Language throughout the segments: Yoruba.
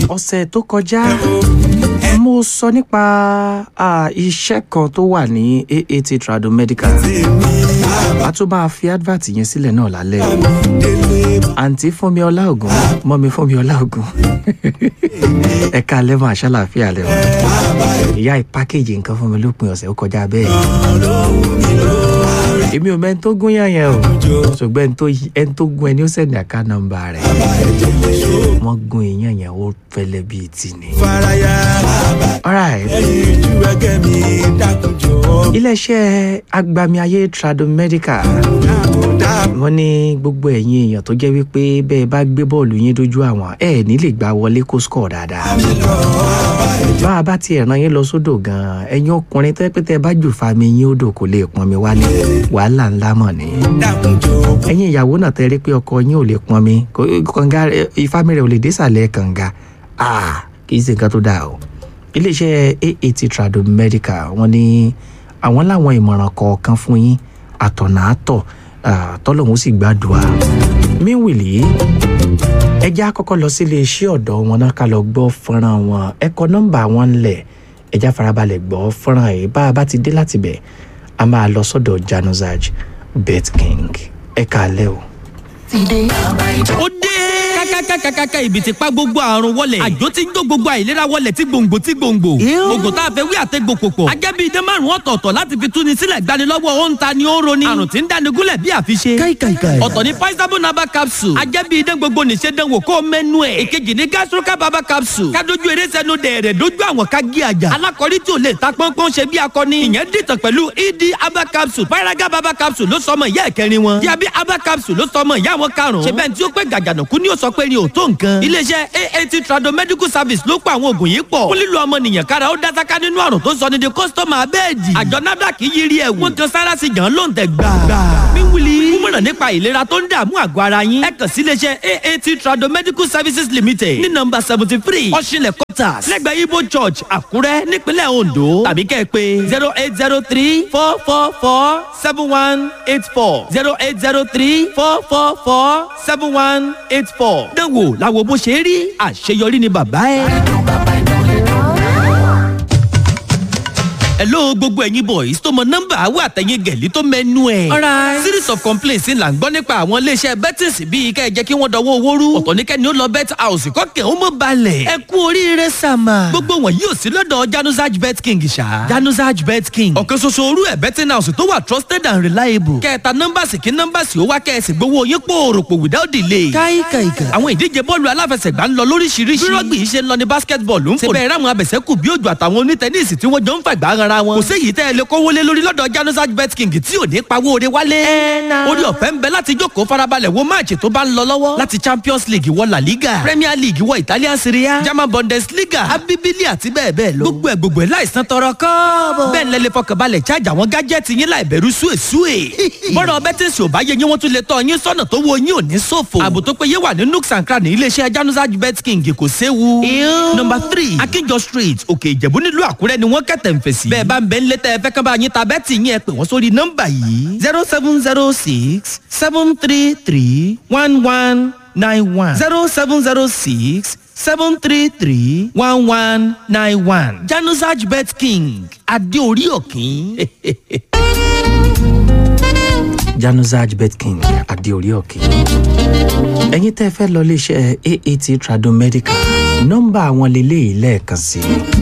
ọ̀sẹ̀ tó kọjá mo sọ nípa ah, iṣẹ́ kan tó wà ní aat trado medical a tún máa fi advert yẹn sílẹ̀ náà lálẹ́ àǹtí fúnmi ọláògùn mọ́mi fúnmi ọláògùn ẹ̀ka lẹ́mọ̀ àṣàlàfíà lẹ́mọ̀ ìyá ìpákéjì nǹkan fún mi lópin ọ̀sẹ̀ ó kọjá bẹ́ẹ̀ èmi ò mẹ́ni tó gún yàn yẹn o ṣùgbọ́n ẹni tó yí- ẹni tó gún ẹni ó sẹ̀ni àká nọmba rẹ̀ wọ́n gún èèyàn yẹn ó fẹ́lẹ́ bíi tì ní. faraya alright ẹyin ju ẹgẹ mi dákunjọ iléeṣẹ́ agbami ayé trado medical dáàbò wọ́n ní gbogbo ẹ̀yin èèyàn tó jẹ́ wípé bẹ́ẹ̀ bá gbé bọ́ọ̀lù yín dójú àwọn ẹ̀ ní lè gbá wọlé kó score dáadáa. bá a bá tiẹ̀ ran yín lọ sódò gan-an ẹ̀yin ọkùnrin tó yẹ pé tẹ́ ẹ bá jù fami yín odò kò lè pọn mi wálé wàhálà ńlá mọ̀ ni. dákunjọ ẹ̀yin ìyàwó náà tẹ́ rí pé ọkọ yín ò lè pọn mi kò- kànga ìfami rẹ̀ ò lè désàlẹ̀ kànga Ah, kì í ṣe nǹkan tó dáa o. iléeṣẹ́ aat trado medical wọ́n ní àwọn láwọn ìmọ̀ràn kọ̀ọ̀kan fún yín àtọ̀nà àtọ̀ ah, tọ́lọ́hún sì gbàdúrà. míwìlì ẹ jẹ́ àkọ́kọ́ lọ sí iléeṣẹ́ ọ̀dọ́ wọn náà ká lọ gbọ́ fọ́nrán wọn ẹ kọ nọ́mbà wọn ńlẹ̀ ẹ já farabalẹ̀ gbọ́ fọ́nrán yìí bá a bá ti dé láti bẹ̀ a máa lọ sọ́dọ̀ januzaj bet king ẹ kàálẹ́ o. ó dé kákákákákáká ibi tí pa gbogbo àrùn wọlẹ̀ àjò tí ń jó gbogbo àìlera wọlẹ̀ tí gbòǹgbò tí gbòǹgbò oògùn tá a fẹ́ wí àtẹ́gbò pòpọ̀ ajẹ́bí idé márùn ọ̀tọ̀ọ̀tọ̀ láti fi túni sílẹ̀ gbanilọ́wọ́ ó ń ta ni ó ń roni àrùn tí ń dáni gúnlẹ̀ bí àfiṣe ọ̀tọ̀ ni paisabo naba capsule ajẹ́bí idé gbogbo nìṣe dánwò kó mẹ́nu ẹ̀ èkejì ni gastroca baba capsule kádojú eré sẹ́nu dẹ̀rẹ̀ dojú àwọn ká gé àjà alákọ̀rí tí ò lè ta pọ́npọ́n ṣe bí akọni ìyẹn dìtàn pẹ̀lú ed aba capsule paraga baba capsule ló sọmọ ìyá ẹ̀kẹrin wọn diabi aba capsule ló sọmọ ìyá wọn karùn-ún ṣe bẹ́ẹ̀ tí ó pé gàgànàkú ni ó sọ pé ni ò tó nǹkan iléeṣẹ́ aat trado medical service ló pa àwọn oògùn yìí pọ̀ fún lílo ọmọnìyàn kára ó dásáká nínú àrùn tó sọ ní di kọ́sítọ́mà abẹ́ẹ̀dì àjọ nafdac yiri ẹ̀wù wọ́n kan sára sí gan ló ń tẹ̀ gbà. míwìlì kúmọ̀ràn nípa ìlera tó ń dààmú àgọ́ ara yín ẹ kàn sí iléeṣẹ́ aat trado medical services limited ní nọmba seventy three ọ̀ṣinlẹ̀ quarters lẹ́gbẹ̀ẹ́ ibo church àkúrẹ́ nípínlẹ̀ ondo tàbí kẹ́ ẹ pé zero eight zero three four four four seven one eight four zero eight zero three four four four seven one eight four. dánwò làwọn bó ṣe rí àṣeyọrí ni bàbá ẹ. hello gbogbo ẹ̀yin boys tó mọ nọ́mbà àwọn àtẹ̀yìn gẹ̀lí tó mẹ́nu ẹ̀. alright series of complaints là ń gbọ́ nípa àwọn iléeṣẹ́ bettings bíi kẹ́ ẹ jẹ́ kí wọ́n dọwọ́ owó rú ọ̀tọ̀ ní kẹ́ni ó lọ bet house kọ́kẹ́ ó mọ̀ balẹ̀. ẹ kú oríire sàmà. gbogbo wọn yóò sí lọ́dọ̀ januzaj bet king ṣá. januzaj bet king ọ̀kan ṣoṣo orú ẹ̀ betting house tó wà trusted and reliable. kẹta nọ́mbàsì kí nọ́mbàsì ó wá kẹ́ẹ̀sì gbowó yín pòròpò without delay. káìkàìkà. àwọn ìdíje bọ́ọ̀lù aláfẹsẹ̀gbá ń lọ lóríṣiríṣi. bí rọ́gbì yìí ṣe ń lọ ní basketball ń fò. síbẹ̀ ráwọn abẹ̀sẹ̀kù bí òjò àtàwọn onítẹ̀nísì tí wọ́n jọ ń fàgbà ara wọn. kò séyìí tẹ́ ẹ lè kówó lé lórí lọ́dọ̀ janusaj bet king tí ò ní pawó ore wálé. orí ọ̀fẹ́ ń bẹ láti jókòó farabalẹ̀ wo máàcì tó bá ń lọ lọ́wọ́. láti champions league wọ la liga premier league wọ italian serie a german bundesliga abibili àti bẹ́ẹ̀ bẹ́ẹ̀ lọ. gbogbo ẹ̀ gbogbo ẹ̀ láìsàn tọrọ kọ́ọ̀bọ̀. bẹ́ẹ̀ lẹ́lẹ́ fọkànbalẹ̀ chájà àwọn gájẹ́tì yín láì bẹ̀rù súwèsúwè. bọ́dọ̀ bẹ́tẹ̀sì ò bá yẹ yín wọ́n tún lè tọ́ yín sọ́nà tó wo yín ò ní ṣòfò. ààbò tó péye wà ní nooks and cranny iléeṣẹ́ janusaj bet king kò séwu. nọmba three akínjọ street òkè ìjẹ̀bú nílùú àkúrẹ́ ni wọ́n kẹ̀tẹ̀ ń fèsì. bẹ́ẹ̀ bá ń bẹ ńlẹ́ tẹ́ ẹ fẹ́ kán bá yín ta bẹ́ẹ̀tì yín ẹ pè wọ́n sórí nọ́mbà yìí zero seven zero six seven three three one one nine one zero seven zero six seven three three one one nine one janusaj bet king adéorí òkín. januzaj betking adéorí òkè ẹ̀yin tẹ́ ẹ fẹ́ lọ iléeṣẹ́ aat trado medical nọ́mbà àwọn lélẹ́yìí lẹ́ẹ̀kan sí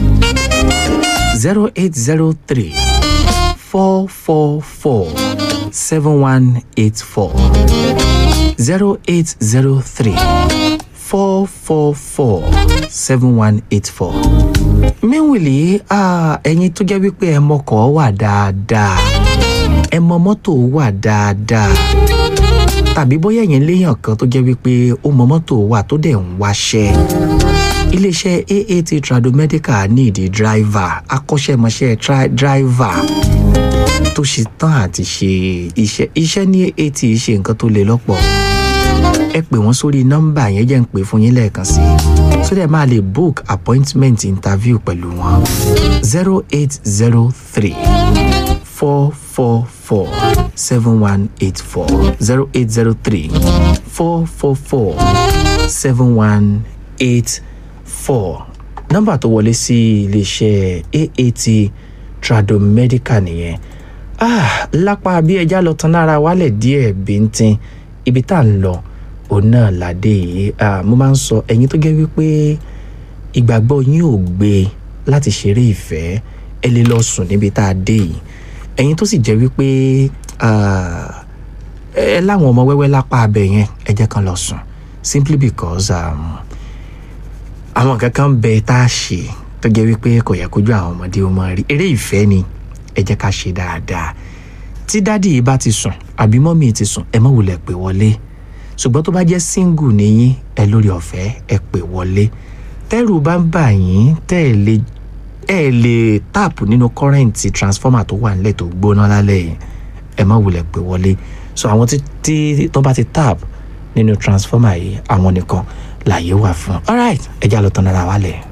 zero eight zero three four four four seven one eight four zero eight zero three four four four seven one eight four míwìlì ẹ̀yin tó jẹ́ wípé ẹ mọkọ̀ wà dáadáa ẹ mọ mọ́tò wà dáadáa tàbí bóyá ẹ̀yin léèyàn kan tó jẹ́ wípé ó mọ mọ́tò wà tó dẹ̀ ń wáṣẹ́ iléeṣẹ́ aat tradomedical ní ìdí dráìvà akọ́ṣẹ́mọṣẹ́ tra- dráìvà tó ṣe tán àti ṣe iṣẹ́ iṣẹ́ ní aat ṣe nǹkan tó le lọ́pọ̀ ẹ pè wọ́n sórí nọ́mbà yẹn jẹ́ ń pè fún yín lẹ́ẹ̀kan sí i so that máa lè book appointment interview pẹ̀lú wọn zero eight zero three four four four seven one eight four zero eight zero three four four four seven one eight four nọ́mbà tó wọlé sí iléeṣẹ́ aat tradomedical nìyẹn ah lápá bí ẹja lọ tan lára wálẹ̀ díẹ̀ bíntín ibi tá à ń lọ òun náà ládé yìí ah mo máa ń sọ ẹ̀yin tó jẹ́ wípé ìgbàgbọ́ yín ò gbé láti ṣeré ìfẹ́ ẹ lè lọ sùn níbi tá a dé yìí ẹ̀yin tó sì jẹ́ wípé ah, ẹ láwọn ọmọ wẹ́wẹ́ lápá abẹ yẹn ẹ jẹ́ kan lọ sùn simply because um, àwọn nǹkan kan bẹ tá a ṣe tó jẹ́ wípé kò yẹ kójú àwọn ọmọdé ó máa rí eré ìfẹ́ ni ẹ jẹ́ ká ṣe dáadáa tí dádì yìí bá ti sùn àbí mọ́mì ti sùn ẹ má wulẹ̀ pè wọlé ṣùgbọ́n tó bá jẹ́ single níyín ẹ lórí ọ̀fẹ́ ẹ pè wọlé tẹ́rù bá ń bà yín tẹ́ ẹ lè ẹ lè táàpù nínú kọ́rẹ́ǹtì transformer tó wà nílẹ̀ tó gbóná lálẹ́ yìí ẹ má wulẹ̀ pè wọlé so àwọn tí tí tó bá ti tap nínú transformer yìí àwọn nìkan làyè wà fún alright ẹ já lọ tán ara wa lẹ̀.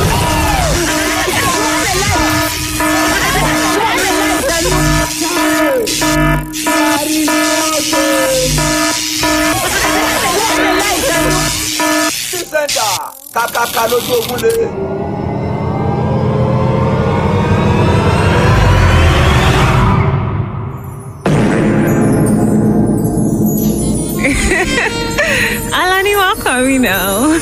sísẹ́ńtà kàkàkà lójú ogun lé. Alani, welcome, you know.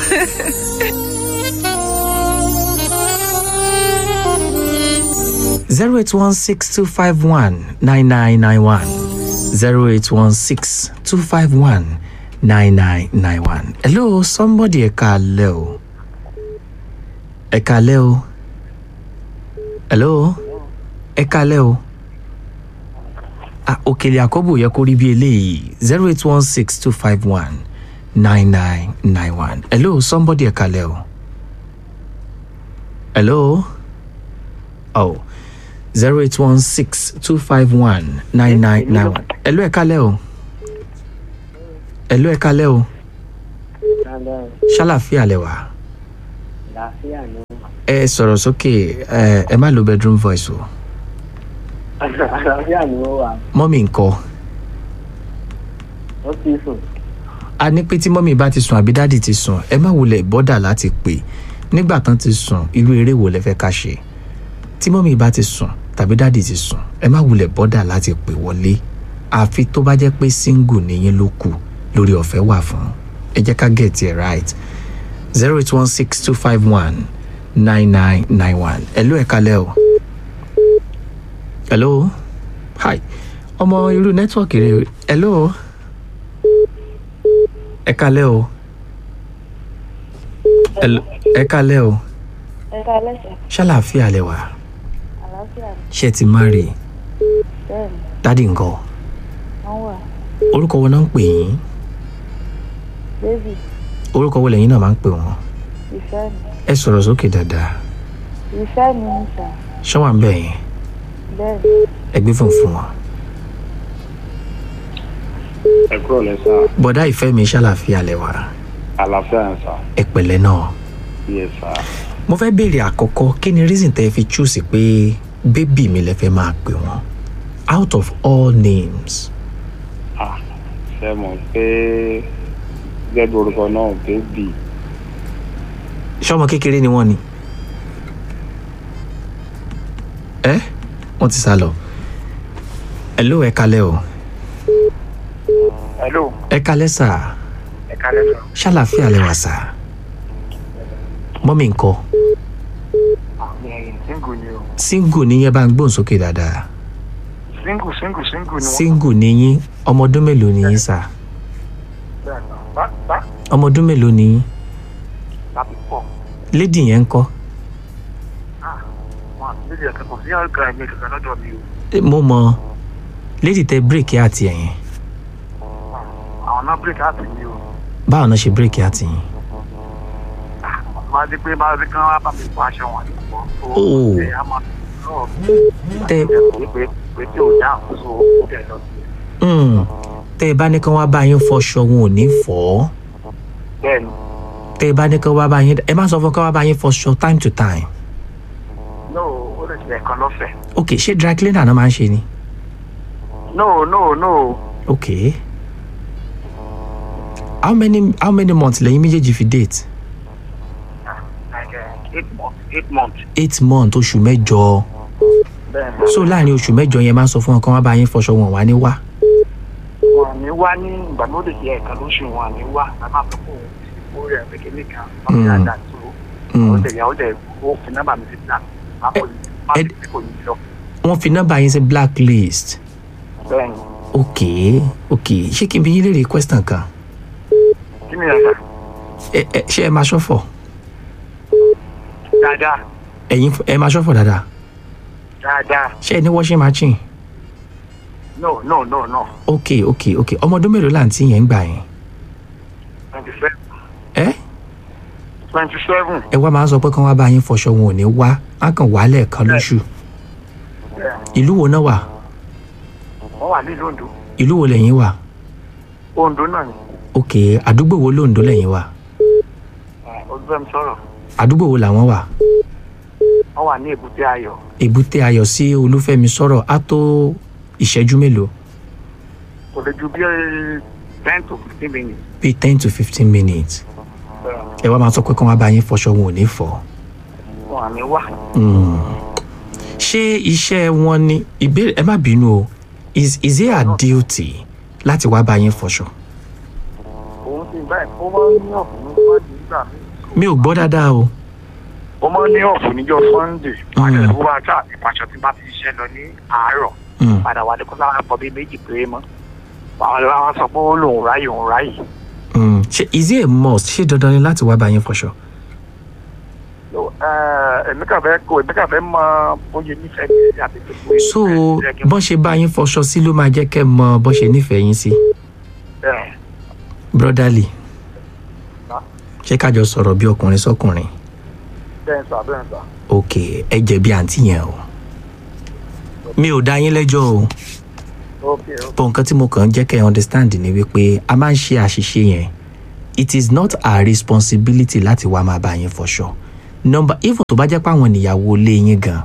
zero eight one six two five one nine nine nine one zero eight one six two five one nine nine nine one. hello somebody ẹ káalẹ́ o ẹ káalẹ́ o hello ẹ káalẹ́ o ah òkèlè àkọ́bù yẹ kó rí bí eléyìí zero eight one six two five one nine nine nine one hello somebody ẹ káalẹ́ o hello oh zero eight one six two five one nine nine nine one. ẹ̀lú ẹ̀ka lẹ́ o. ẹ̀lú ẹ̀ka lẹ́ o. ṣàlàfíà lẹ wà. àlàáfíà ni ẹ sọ̀rọ̀ sókè ẹ ẹ má lo bedroom voice o. àlàáfíà ni ó wà mọ́mì ńkọ́. ó ti sùn a ní pé tí mọ́mì bá ti sùn àbí dáàdì ti sùn ẹ má wulẹ̀ bọ́dà láti pè nígbà tán ti sùn irú eré wo lẹ fẹ́ ká ṣe tí mọ́mì bá ti sùn tàbí dáàdì ti sùn ẹ má wulẹ̀ bọ́dà láti pè wọlé àfi tó bá jẹ́ pé single nìyẹn ló kù lórí ọ̀fẹ́ wà fún ẹ jẹ́ ká get it right zero eight one six two five one nine nine nine one ẹ̀lú ẹ̀ kalẹ̀ o hello hi ọmọ irú nẹ́tíwọ̀kì rẹ hello ẹ kalẹ̀ o Hello, ẹ kalẹ̀ o ẹ̀ka ẹlẹ́sẹ̀ ṣàlàáfíà lẹ wà àlàáfíà ni ṣé ẹ ti má rí bẹ́ẹ̀ ni dádì ńkọ́ wọ́n wà orúkọ wo náà ń pè yín bébì orúkọ wo lẹ́yìn náà máa ń pè wọ́n ìfẹ́ mi ẹ sọ̀rọ̀ sókè dáadáa ìfẹ́ mi ní sà ṣọ́wà ń bẹ̀ yín bẹ́ẹ̀ ni ẹ gbé fún fún wọn. ẹ kúrò lẹ́sà bọ̀dá ìfẹ́ mi ṣàlàáfíà lẹ wà àlàáfíà ń sà ẹ pẹ̀lẹ́ náà yẹ sà mo fẹ́ béèrè àkọ́kọ́ kí ni reason tẹ́ ẹ fi choose pé bébì mi lẹ fẹ́ máa pè wọ́n out of all names ah ṣe mọ̀ pé gẹ́gẹ́ orúkọ náà bébì ṣọmọ kékeré ni wọ́n ni ẹ wọ́n ti sá lọ hello ẹ kalẹ́ o hello ẹ kalẹ́ sà ẹ kálẹ́ sọ ṣàlàáfíà lẹ wà sà mọ́mí ńkọ́ àwọn ẹ̀yìn single ni o single níyẹn bá ń gbóhùn sókè dáadáa single single single ni wọ́n single níyín ọmọ ọdún mélòó níyín sà bẹ́ẹ̀ ni bá bá ọmọ ọdún mélòó níyín láti pọ̀ lady yẹn ńkọ́ ah wọn àti bíbí ẹ̀ka kò sí àgbà ẹ̀mí kankan lọ́dọ̀ mi o Eh, mo mọ lady tẹ bírèkì àti ẹ̀yìn àwọn náà break out mi o báwo náà ṣe bírèkì àti yín ah máa di pé máa di kán wá bá mi fọ aṣọ wọn àti pọ̀ tó Oh. ẹ̀ á máa sọ̀rọ̀ tẹ pé pé pé tí ò dá àkóso ó tẹ̀ lọ sí i mm, tẹ bá ní kán wá bá yín fọṣọ wọn ò ní fọ ọ bẹ́ẹ̀ ni tẹ bá ní kán wá bá yín ẹ má sọ fún kán wá bá yín fọṣọ time to time no ó lè ṣe ẹ̀kan lọ́fẹ̀ẹ́ ok ṣé dry cleaner náà máa ń ṣe ni no no no ok how many how many months lẹ́yìn méjèèjì fi date like uh, eight months eight months eight months oṣù mẹ́jọ bẹ́ẹ̀ ni so láàrin oṣù mẹ́jọ yẹn máa ń sọ fún wọn kí wọ́n bá yín fọṣọ wọn wá ní wá wọn ní wá ní ìgbà tó lè jẹ ẹ̀ka lóṣù wọn ní wá a máa sọ fún òun ó rẹ̀ kékeré kan wọn fi àdá tó ó tẹ̀yà ó tẹ̀ ó fi nọ́mbà mi sí náà má kò ní má Ed- sì kò ní lọ wọ́n fi nọ́mbà yín sí blacklist bẹ́ẹ̀ ni ok ok ṣé kí n bí yín léèrè question kan kí ni ẹ̀ka ẹ ẹ ṣé ẹ máa ṣọ́fọ̀ dáadáa ẹ̀yin ẹ máa ṣọ́fọ̀ dáadáa dáadáa ṣé ẹ ní washing machine no no no no ok ok ok ọmọ ọdún mélòó láǹtí yẹn ń gbà yẹn twenty seven ẹ twenty seven ẹ wá máa ń sọ pé kí wọ́n bá yín fọṣọ wọn ò ní wá á kàn wá lẹ́ẹ̀kan lóṣù ìlú wo náà wà wọ́n wà nílùú Ondo ìlú wo lẹ́yìn wà Ondo náà ni ok àdúgbò wo lóńdó lẹ́yìn wà olùfẹ́mi sọ̀rọ̀ àdúgbò wo làwọn wà wọ́n wà ní èbúté ayọ̀ èbúté ayọ̀ sí olúfẹ́mi sọ̀rọ̀ á tó ìṣẹ́jú mélòó kò lè ju bí ten to fifteen minutes. bíi ten to fifteen minutes ẹ wá máa sọ pé kí wọ́n bá yín fọṣọ wọn ò ní fọ̀ wọn à ní wá Mm. ṣé iṣẹ́ wọn ni ìbéèrè ẹ má bínú o is is it a duty láti wá bá yín fọṣọ òun sì báyìí ó máa ń ní ọ̀fun ní sunday nígbà míì mi ò gbọ́ dáadáa o ó máa ń ní ọ̀fun níjọ́ sunday padà Mm. tó bá ká ìpàṣọ tí bá ti ṣiṣẹ́ lọ ní àárọ̀ Mm. padà wà ní kó sára pọ̀ bí méjì péré mọ́ àwọn ọ̀rẹ́ wa sọ pé ó lòun ráyè òun ráyè Mm. ṣé is it a must ṣé dandan ni láti wá bá yín fọṣọ So, eh, èmi kàn fẹ́ kó èmi kàn fẹ́ mọ bóyá nífẹ̀ẹ́ mi sí àti gbogbo èyí so tó yẹ kí n- bọ́n ṣe bá yín fọṣọ sí ló máa jẹ́ kẹ́ mọ bọ́n ṣe nífẹ̀ẹ́ yín sí Eh, brotherly Huh? ṣé kájọ sọ̀rọ̀ bí ọkùnrin sọkùnrin bẹ́ẹ̀ sà bẹ́ẹ̀ sà ok ẹ jẹ̀bi àǹtí yẹn o mi ò dá yín lẹ́jọ́ o ok bọ́ nǹkan tí mo kàn ń jẹ́ kẹ́ ẹ understand ni wípé a máa ń ṣe àṣìṣe yẹn it is not our responsibility láti wá máa bá yín fọṣọ number even tó bá jẹ́ pé àwọn ìyàwó ilé yín gan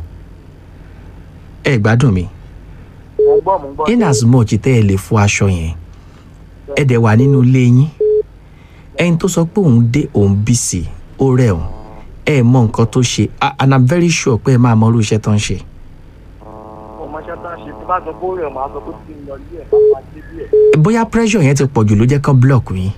ẹ gbádùn mi mo ń gbọ́ mo ń gbọ́ in as much tẹ́ ẹ lè fọ aṣọ yẹn ẹ dẹ̀ wà nínú ilé yín ẹni tó sọ pé òun dé òun bí sí ó rẹ̀ òun ẹ mọ nǹkan tó ṣe a- and i'm very sure pé ẹ máa mọ irú iṣẹ́ tó ń ṣe mo mọ iṣẹ́ tó ń ṣe tí bá sọ pé ó rẹ̀ máa sọ pé kí n lọ ilé ẹ̀ bá máa dé bí ẹ̀ bóyá pressure yẹn ti pọ̀ jù ló jẹ́ kán block yín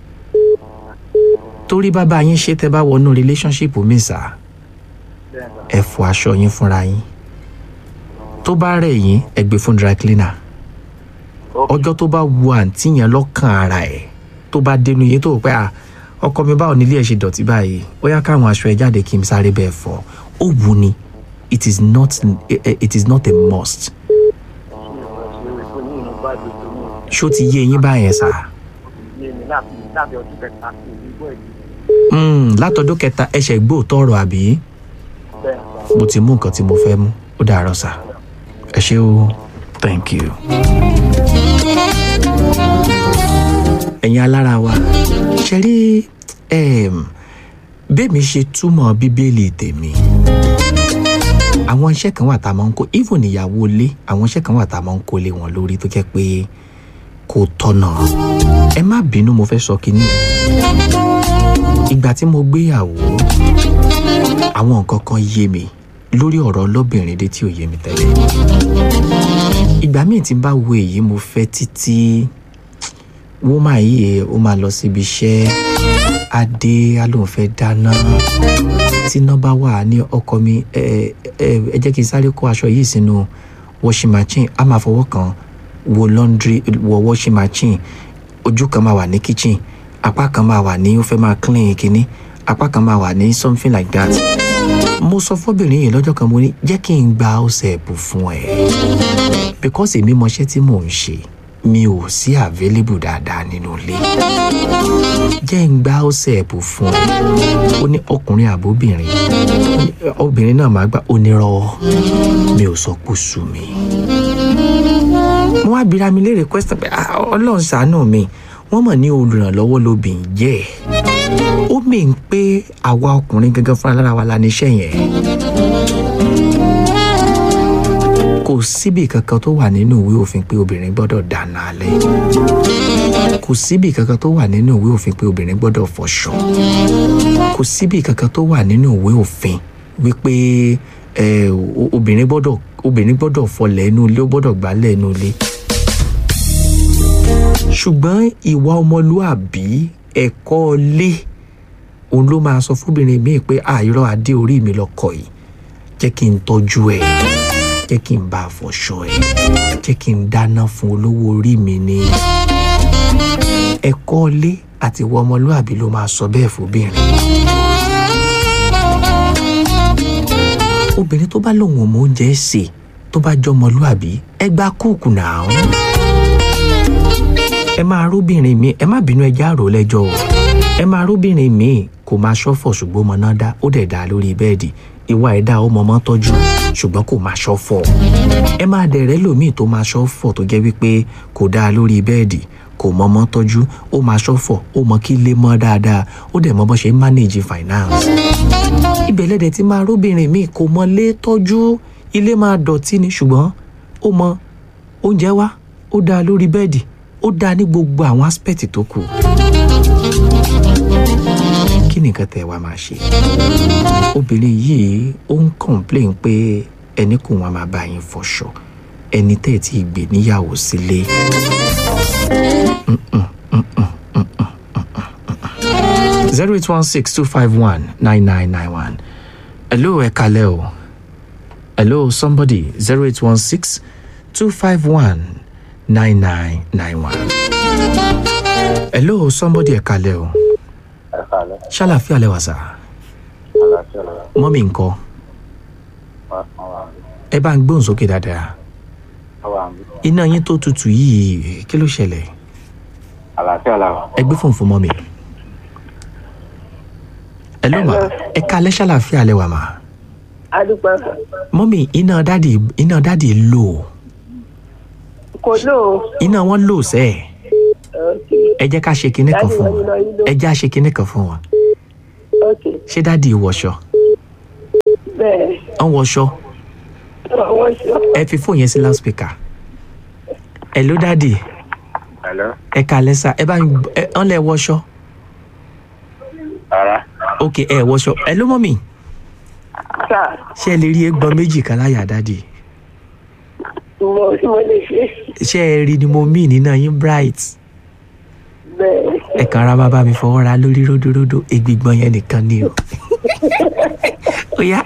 torí bàbá yín ṣe tẹ́ bá wọnú relationship mi sá bẹ́ẹ̀ sà ẹ fọ aṣọ yín fúnra yín tó bá rẹ̀ yín ẹ gbé fún dry cleaner ọjọ́ tó bá wu àǹtí yẹn lọ́kàn ara ẹ̀ tó bá dénú yín tó rò pé à ọkọ mi báwo nílé ẹ̀ ṣe dọ̀tí báyìí ó yá káwọn aṣọ ẹ jáde kí n sáré bẹ́ẹ̀ fọ ó wù ni it is not it is not a must ṣó ti yé yín báyẹn sá Mm, látọdún kẹta ẹsẹ̀ gbóòtọ́ ọ̀rọ̀ àbí mo ti mú nǹkan tí mo fẹ́ mú ó dàárọ̀ sá ẹ ṣé o thank you. ẹ̀yin alára wa ṣe rí em, bẹ́ẹ̀mi ṣe túmọ̀ bíbélì tèmi àwọn iṣẹ́ kan wà tá a máa ń kó even ìyàwó ilé àwọn iṣẹ́ kan wà tá a máa ń kó lé wọn lórí tó jẹ́ pé kò tọ̀nà ẹ má bínú mo fẹ́ sọ kínní ìgbà tí mo gbéyàwó àwọn nǹkan kan yé mi lórí ọ̀rọ̀ ọlọ́bìnrin dé tí ò yé mi tẹ́lẹ̀ ìgbà míì tí n bá wo èyí mo fẹ́ títí wọ́n yìí ó máa lọ síbi iṣẹ́ adé á lóun fẹ́ dáná tí iná bá wà ní ọkọ mi ẹ ẹ ẹ jẹ́ kí n sáré kó aṣọ yìí sínú washing machine á máa fọwọ́ kan wo laundry wo washing machine ojú kan máa wà ní kitchen apá kan máa wà ní ó fẹ́ máa clean kínní apá kan máa wà ní something like that mo sọ fọ́bìnrin yìí lọ́jọ́ kan mo ní jẹ́ kí n gba ọ̀sẹ̀ ẹ̀bù fún ẹ because èmi mọṣẹ́ tí mò ń ṣe mi ò sí available dáadáa nínú ilé jẹ́ ń gba ọ̀sẹ̀ ẹ̀bù fún ẹ ó ní ọkùnrin àbóbìnrin Ó ní, obìnrin náà máa gbà ó ní rọ mi ò sọ pé ó sú mi mo wá bira mi léèrè question pé "Ah, ọlọ́run ṣàánú mi wọ́n mọ̀ ní olùrànlọ́wọ́ lobìnrin jẹ́ ó mì ń pé àwa ọkùnrin gangan fúnra lára wa la níṣẹ́ yẹn kò síbi kankan tó wà nínú ìwé òfin pé obìnrin gbọ́dọ̀ dáná alẹ́ kò kò síbi kankan tó wà nínú ìwé òfin pé obìnrin gbọ́dọ̀ fọṣọ kò síbi kankan tó wà nínú ìwé òfin wípé ẹ, o- obìnrin gbọ́dọ̀ obìnrin gbọ́dọ̀ fọlẹ̀ inú ilé ó gbọ́dọ̀ gbálẹ̀ inú ilé ṣùgbọ́n ìwà ọmọlúàbí ẹ̀kọ́ ilé òun ló máa sọ fúnbìnrin míì pé àìrọ́ adé orí mi lọkọ yìí jẹ́ kí n tọ́jú ẹ̀ jẹ́ kí n bá a fọṣọ ẹ̀ jẹ́ kí n dáná fún olówó orí mi ní ẹ̀kọ́ ilé àti ìwà ọmọlúàbí ló máa sọ bẹ́ẹ̀ fúnbìnrin. obìnrin tó bá lòun ò mọ oúnjẹ sè tó bá jọ ọmọlúàbí ẹ gba kúùkù náà ẹ máa róbìnrin mi ẹ má bínú ẹjẹ àrò lẹ́jọ́ o ẹ máa róbìnrin mi kò máa ṣọ́fọ̀ ṣùgbọ́n ọmọ náà dá ó dẹ̀ dá lórí bẹ́ẹ̀dì ìwà ẹ̀dá ọmọ ọmọ tọ́jú ṣùgbọ́n kò máa ṣọ́fọ̀ ẹ máa dẹ̀rẹ́ lòmíì tó máa ṣọ́fọ̀ tó jẹ́ wípé kò dáa lórí bẹ́ẹ̀dì kò mọ ọmọ tọ́jú ó máa ṣọ́fọ̀ ó mọ kí lé mọ́ dáadáa ó dẹ̀ mọ bó ṣe ń manage finance ibẹ̀ lẹ́dẹ̀ tí máa róbìnrin mi kò mọ lé tọ́jú ilé máa dọ̀tí ni ṣùgbọ́n ó mọ oúnjẹ wá ó dáa lórí bẹ́ẹ̀dì ó dáa ní gbogbo àwọn aspect tó kù kí ni nǹkan tẹ́ ẹ wá máa ṣe obìnrin yìí ó ń complain pé ẹni kò wọn máa bá yín fọṣọ ẹni tẹ́ ẹ ti gbé níyàwó sílé. zero eight one six two five one nine nine nine one hello ẹ kalẹ́ o hello somebody zero eight one six two five one nine nine nine one hello somebody ẹ kalẹ́ o ẹ kàlẹ́ ṣàlàfíà lẹ́wà sá àlàáfíà lọ́wọ́ mọ́mí ńkọ́ wọn wà mí ẹ bá ń gbóhùn sókè dáadáa wọn wà mí iná yín tó tutù yìí kí ló ṣẹlẹ̀ àlàáfíà làwà. ẹ gbé fóònù fún mọ́mí ẹ ló mà ẹ kalẹ́ ṣàlàfíà lẹ́wà mà adúpẹ́ mọ́mí iná dádì iná dádì lò kò lò ó iná wọn lò sẹ́ẹ̀ ok ẹ jẹ́ ká ṣe kinní kan Dádì fún wọn wọn iná yín lò. ẹ jẹ́ á ṣe kinní kan fún wọn ok ṣé dádì wọṣọ bẹ́ẹ̀ ọ wọṣọ àwọn ṣe ẹ fi fóònù yẹn sí loudspeaker ẹ ló dádì hello ẹ kalẹ́ sá ẹ bá ń ẹ ọ́n lẹ wọṣọ rárá ok ẹ wọṣọ ẹ ló mọ́mí sà ṣé ẹ lè rí egbọn méjì kan láyà dádì mo mo lè ṣe ṣé ẹ rí ni mo mí nínú yín bright bẹ́ẹ̀ ẹ kàn ra máa bá mi fọwọ́ ra lórí ródóródó egbìgbọ́n yẹn nìkan ni o ó yá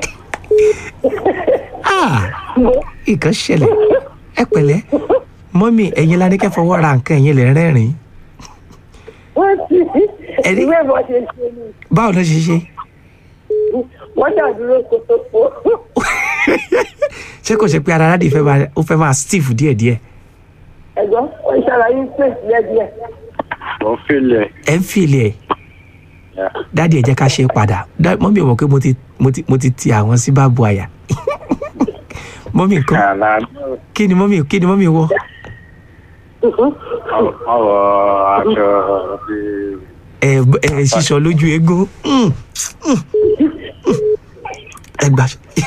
ah nǹkan ṣẹlẹ̀ ẹ pẹ̀lẹ́ mọ́mí ẹ̀yin la ní kẹ́ fọwọ́ ra nǹkan ẹ̀yin lè rẹ́rìn wọ́n ti Ẹni- ìwé ìbọn ṣe ṣe ni báwo ló ṣe ṣe wọ́n dàdúró kótópó ṣé kò ṣe pé ara dádì fẹ́ máa ó fẹ́ máa stiff díẹ̀díẹ̀ ẹ̀gbọ́n wọ́n ṣàlàyé space lẹ́díẹ̀ mo ń fìlẹ̀ ẹ̀ ń fìlì ẹ̀ dádì ẹ̀ jẹ́ ká ṣe é padà Dá- mọ́mí ò mọ̀ pé mo ti mo ti mo ti ti àwọn sí báàbò àyà mọ́mí nǹkan àlà kí ni mọ́mí kí ni mọ́mí wọ̀ ọwọ́ aṣọ bíi ẹ ẹ ṣiṣọ lójú eégún Mm, mm, mm. ẹ gbà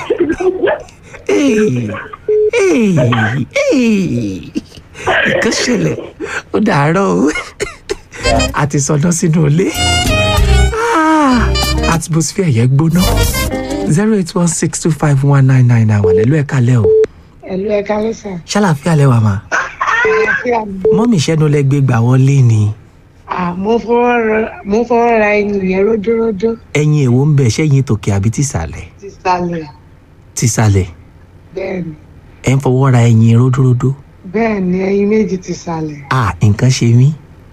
Hey, hey, hey. nǹkan ṣẹlẹ̀ ó dàárọ̀ o a ti sọdọ́ sínú ilé Ah, atmosphere yẹn gbóná zero eight one six two five one nine nine nine one ẹ̀lú ẹ̀ka lẹ́ o ẹ̀lú ẹ̀ka lẹ́sà ṣàlàfíà lẹ́wà mà àlàáfíà mi. mọ́mì ìṣẹ́nu lẹ́gbẹ́ gbà wọlé ni À, mo fọwọ́ ra- mo fọwọ́ ra ẹyin yẹn ródóródó ẹ̀yin èwo ń bẹ̀ ṣẹ́yìn tòkè àbí tìsàlẹ̀ ti sálẹ̀ tìsàlẹ̀ bẹ́ẹ̀ ni ẹ̀ ń fọwọ́ ra ẹyin ródóródó bẹ́ẹ̀ ni ẹyin méjì ti sálẹ̀. ah nǹkan ṣe mí.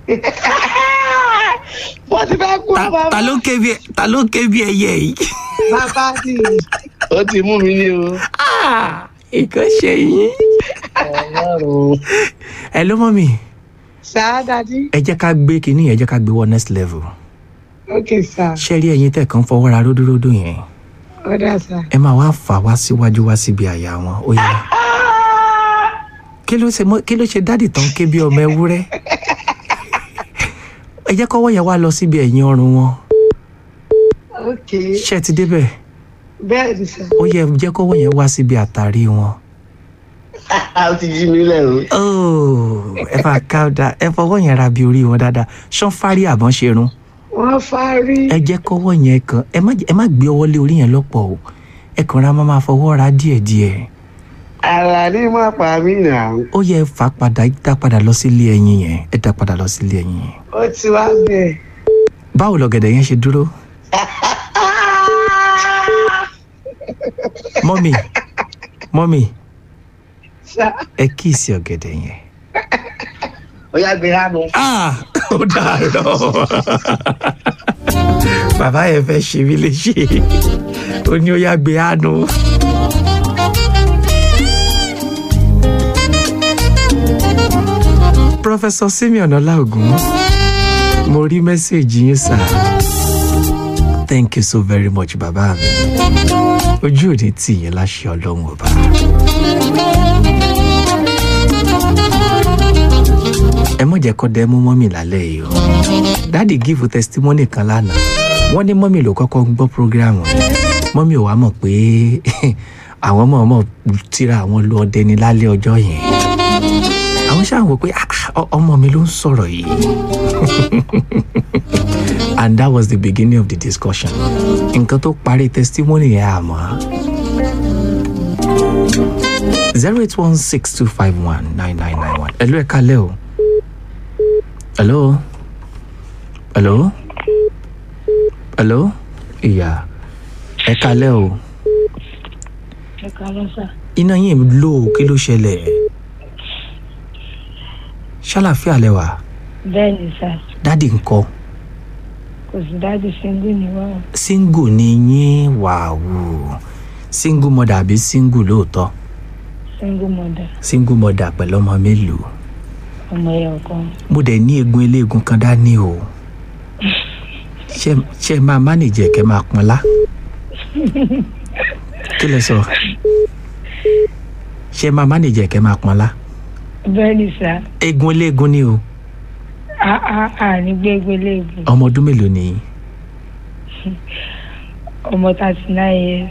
wọ́n ti fẹ́ kú ta bàbá ta ló ń ké bí ta ló ń ké bí ẹyẹ yìí. bàbá ni ó ti mú mi ní o. ah nǹkan ṣe yín. ọlọ́run ẹ ló mọ mi sáà dadi ẹ jẹ́ ká gbé kínní yẹn ẹ jẹ́ ká gbé wọ next level. ok sá ṣé rí ẹyin tẹ̀ kàn fọwọ́ ra ródóródó yẹn ó dà sá. ẹ máa wá fà wá síwájú wá síbi àyà wọn ó yẹ. kí ló ṣe mọ kí ló ṣe dádì tán ké bí ọmọ ewúrẹ́. ẹ jẹ́ kọ́wọ́ yẹn wá lọ síbi ẹ̀yìn ọrùn wọn ok ṣé ẹ ti débẹ̀ bẹ́ẹ̀ ni sá ó yẹ jẹ́ kọ́wọ́ yẹn wá síbi àtàrí wọn ó ti jí mi lẹ̀ o. Oh, ẹ bá ká ọ̀dà ẹ fọwọ́ yẹn ra bí orí wọn dáadáa ṣán fárí àbọ̀n ṣe run wọ́n fárí. ẹ jẹ́ kọ́wọ́ yẹn kan ẹ má jẹ́- ẹ má gbé ọwọ́ lé orí yẹn lọ́pọ̀ o ẹ kàn ra máa máa fọwọ́ ra díẹ̀díẹ̀ àlàní má pa mí nà. ó yẹ fà padà dá padà lọ sílé ẹyin yẹn ẹ dá padà lọ sílé ẹyin yẹn ó ti wá bẹ̀. báwo lọ̀gẹ̀dẹ̀ yẹn ṣe dúró mọ́mì mọ́mì ṣá ẹ kíìsì ọ̀gẹ̀dẹ̀ yẹn. ó yá gbé hánu. ah ó dàárọ̀ bàbá yẹn fẹ́ ṣe mí léṣe ó ní ó yá gbé àánú. Professor Simeon Ọláògùn mo rí mẹ́sẹ̀gì yín sà thank you so very much bàbá mi ojú ò ní tì yín láṣẹ ọlọ́run ọba. ẹ mọ̀ jẹ́ kó dẹ́ mú mọ́mì lálẹ́ yìí o dáàdì gífù testimony kan lánàá wọ́n ní mọ́mì ló kọ́kọ́ ń gbọ́ program yẹn mọ́mì ò wá mọ̀ pé àwọn mọ̀ọ́mọ̀ tíra àwọn lu ọdẹ ní lálẹ́ ọjọ́ yẹn àwọn ṣáà wò pé "Ah, ah, ọ- ọmọ mi ló ń sọ̀rọ̀ yìí and that was the beginning of the discussion nǹkan tó parí testimony yẹn àmọ́ zero eight one six two five one nine nine nine one hello ẹ kalẹ́ o hello hello hello ìyá ẹ kalẹ́ o ẹ kàlọ́ sà iná yìí lò ó kí ló ṣẹlẹ̀ ṣàlàfíà lẹ́wà bẹ́ẹ̀ ni sà dádì ńkọ́ kò sí dájú síngú ni wá o single ni yín wàhù single mother àbí single lóòótọ́ síngú mọ̀dà single mother pẹ̀lú ọmọ mélòó ọmọ ẹ̀yọ̀ kan mo dẹ̀ ní eegun eléegun kan dání o ṣe ṣe máa mánìjẹ kẹ́ máa pọnlá kí lẹ sọ ṣe máa mánìjẹ kẹ́ máa pọnlá bẹ́ẹ̀ ni sà eegun eléegun ni o á á á ní gbégbé léèbù ọmọ ọdún mélòó ni yín? ọmọ thirty nine years